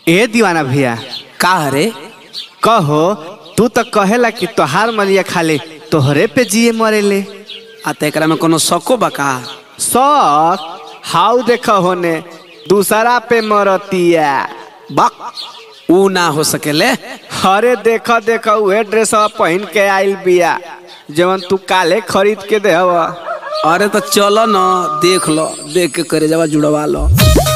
ए दीवाना भैया का रे कहो तू तो कहेला कि तोहार मलिया खाली तोहरे पे जिए मरेले आ त एकरा में कोनो शको बा का सर हाउ देख होने दूसरा पे मरतिया बक ऊ ना हो सकेले अरे देख देख उहे ड्रेस पहन के आइल बिया जवन तू काले खरीद के देहवा अरे तो चलो न देख लो देख के करे जावा जुड़वा लो